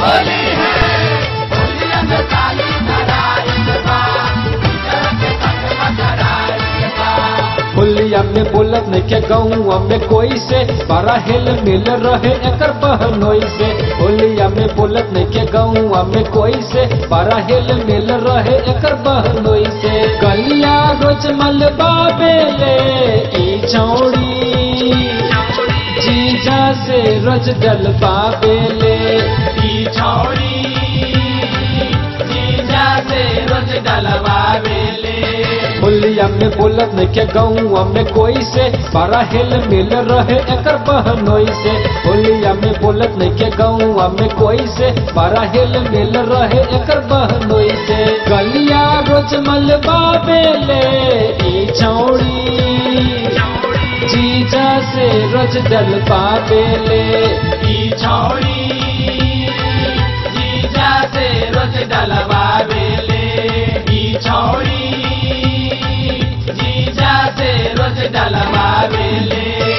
होलिया में बोलत नहीं के गौआ में कोई से बड़ा हिल मिल रहे एकर बहनोई से होलिया में बोलत नहीं के गौआ में कोई से बड़ा हिल मिल रहे एकर बहनोई से गलिया रोज मलबा बेले ई चौड़ी जीजा से रोज डलबा बेले ई छौरी जीजा से रोज डलवा बेले होलिया में बोलत नहीं के गौआ में कोई से बड़ा हिल मिल रहे एकर बहनोई से होलिया में बोलत नहीं के गौआ में कोई से बड़ा हिल मिल रहे एकर बहनोई से गलिया रोज मलबा बेले ई चौड़ी जीजा से रोज डलबा बेले ई छौरी जीजा से रोज डलवा बेले ई छौरी जीजा से रोज डलवा बेले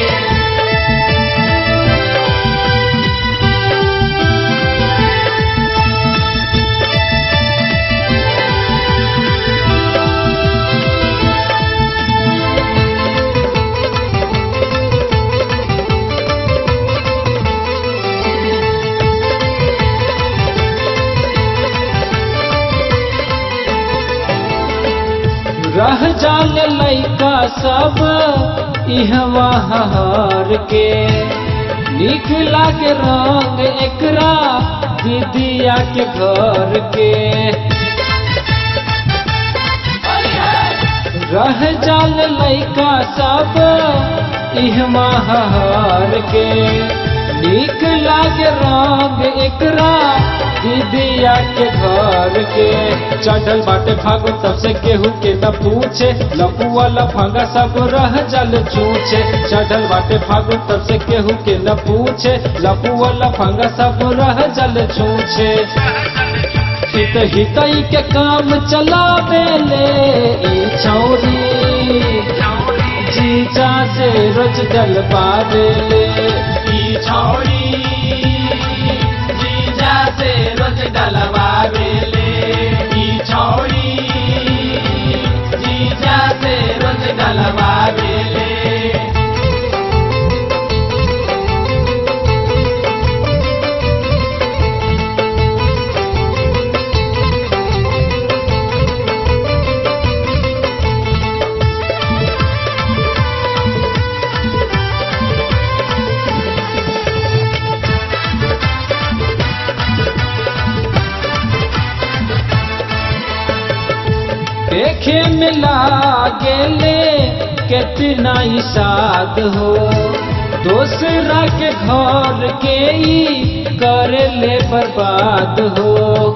रह जाने लैका सब इहवा हार के निक लागे रंग एकरा दीदिया के घर के रह जाल लैका सब इहवा हार के निक लागे रंग एकरा दीदिया के घर के चढ़ल बाटे फागु तब से केहू के न पूछे लपुआ लफंगा सब रह जल चूचे चढ़ल बाटे फागु तब से केहू के न पूछे लपुआ लफंगा सब रह जल छूछे हित हितई के काम चलावे ले ई छौरी जीजा से रोज जल पावे ले ई छौरी जीजा से रोज डलवा बेले ई छौरी जीजा से रोज डलवा बेले देखे में लागेले कितना ही साद हो दूसरा के घर के ही करे ले बर्बाद हो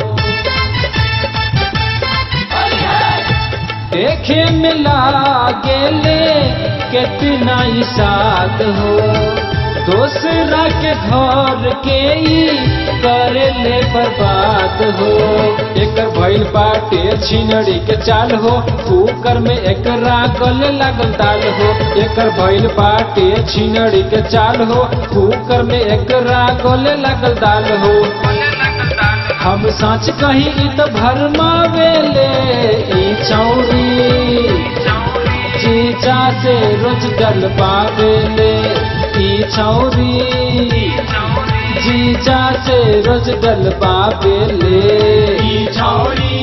देखे में लागेले कितना ही साद हो दूसरा के घर के ही करे ले बर्बाद हो एकर भइल बाटे छिनड़ी के चाल हो कुकर में एकरा गले लागल दाल हो एकर भइल बाटे छिनड़ी के चाल हो कुकर में एकरा गले लागल दाल हो हम सच कही इ तो भरमावेले ई चौरी जीजा से रोज डल पावेले ई छौरी जीजा से रोज डल पावेले ई छौरी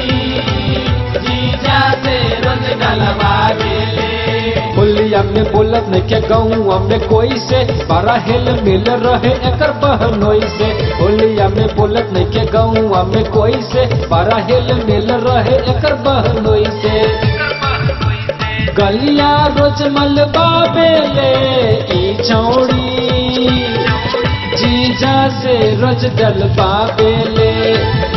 जीजा से रोज डलवा बेले होलिया में बोलत नहीं के गौआ में कोई से बड़ा हिल मिल रहे एकर बहनोई से होलिया में बोलत नहीं के गौआ में कोई से बड़ा हिल मिल रहे एकर बहनोई से गलिया रोज मलबा बेले ई छौड़ी जीजा से रोज डल पावेले